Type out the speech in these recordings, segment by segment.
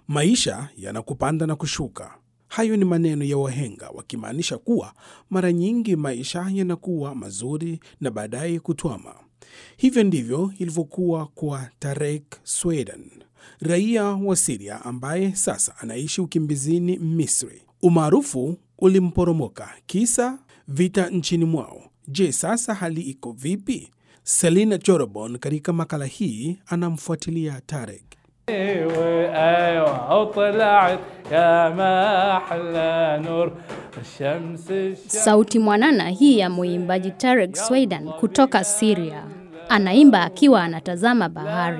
Maisha yanakupanda na kushuka. Hayo ni maneno ya wahenga wakimaanisha kuwa mara nyingi maisha yanakuwa mazuri na baadaye kutwama. Hivyo ndivyo ilivyokuwa kwa Tarek Sweden, raia wa Siria ambaye sasa anaishi ukimbizini Misri. Umaarufu ulimporomoka kisa vita nchini mwao. Je, sasa hali iko vipi? Selina Jorobon katika makala hii anamfuatilia Tarek. ايوه وطلعت يا ما احلى نور الشمس الشمس Sauti mwanana hii ya mwimbaji Tarek Sweden kutoka Syria. Anaimba akiwa anatazama bahari.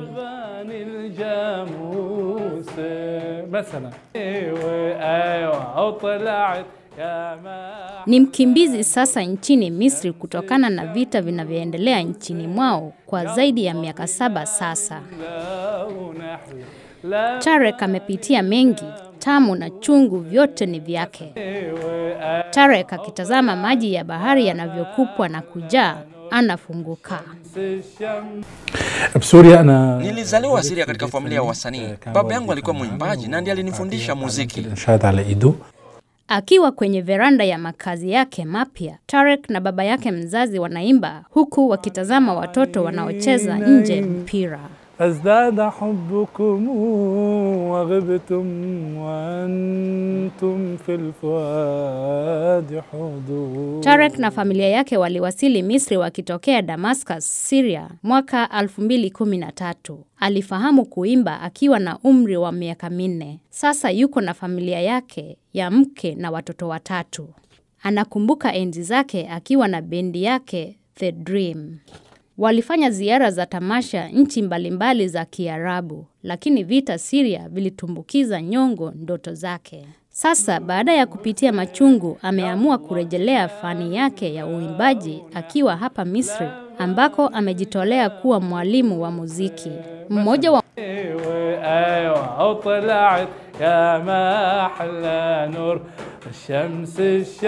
الجاموس مثلا ايوه ايوه وطلعت يا ما Ni mkimbizi sasa nchini Misri kutokana na vita vinavyoendelea nchini mwao kwa zaidi ya miaka saba sasa. ونحلى لا Tarek amepitia mengi, tamu na chungu vyote ni vyake. Tarek akitazama maji ya bahari yanavyokupwa na kujaa, anafunguka. الشمس بسوريا انا Nilizaliwa Siria katika familia ya wasanii. Baba yangu alikuwa mwimbaji na ndiye alinifundisha muziki. الانشاد على ايده Akiwa kwenye veranda ya makazi yake mapya, Tarek na baba yake mzazi wanaimba huku wakitazama watoto wanaocheza nje mpira. ازداد حبكم وغبتم وانتم في الفؤاد حضور Tarek na familia yake waliwasili Misri wakitokea Damascus, Syria mwaka 2013. Alifahamu kuimba akiwa na umri wa miaka minne. Sasa yuko na familia yake ya mke na watoto watatu. Anakumbuka enzi zake akiwa na bendi yake The Dream. Walifanya ziara za tamasha nchi mbalimbali za Kiarabu, lakini vita Syria vilitumbukiza nyongo ndoto zake. Sasa baada ya kupitia machungu, ameamua kurejelea fani yake ya uimbaji akiwa hapa Misri, ambako amejitolea kuwa mwalimu wa muziki. Mmoja wa ايوه ايوه وطلعت يا ما احلى نور الشمس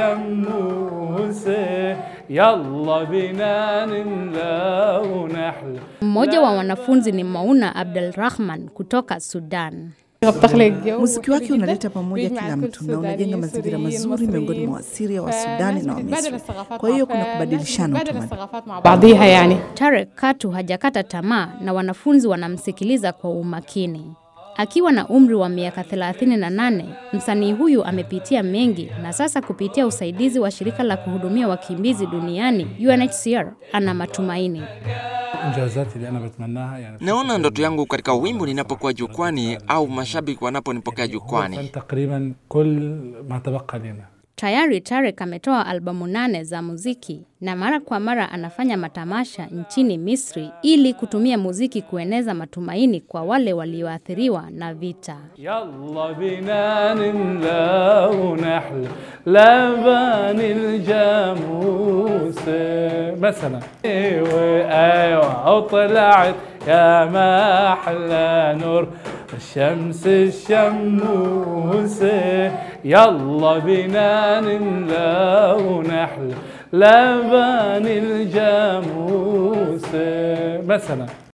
الشموس يلا بينا نملا ونحلى mmoja wa wanafunzi ni Mauna Abdelrahman kutoka Sudan. Muziki wake unaleta pamoja kila mtu na unajenga mazingira mazuri miongoni mwa Wasiria wa Sudani na wa Misri. Kwa hiyo kuna kubadilishana utamaduni. Tarek katu hajakata tamaa na wanafunzi wanamsikiliza kwa umakini. Akiwa na umri wa miaka 38, msanii huyu amepitia mengi na sasa kupitia usaidizi wa shirika la kuhudumia wakimbizi duniani UNHCR ana matumaini. الانجازات اللي انا بتمناها يعني Naona ndoto yangu katika wimbo ninapokuwa jukwani au mashabiki wanaponipokea jukwani. تقريبا كل ما تبقى لنا Tayari Tarek ametoa albamu nane za muziki na mara kwa mara anafanya matamasha nchini Misri ili kutumia muziki kueneza matumaini kwa wale walioathiriwa na vita. يلا بينا نملا ونحلى لبن الجاموس مثلا ايوه ايوه وطلعت يا ما احلى نور الشمس الشموس يلا بينا نملا ونحلى لبن الجاموس مثلا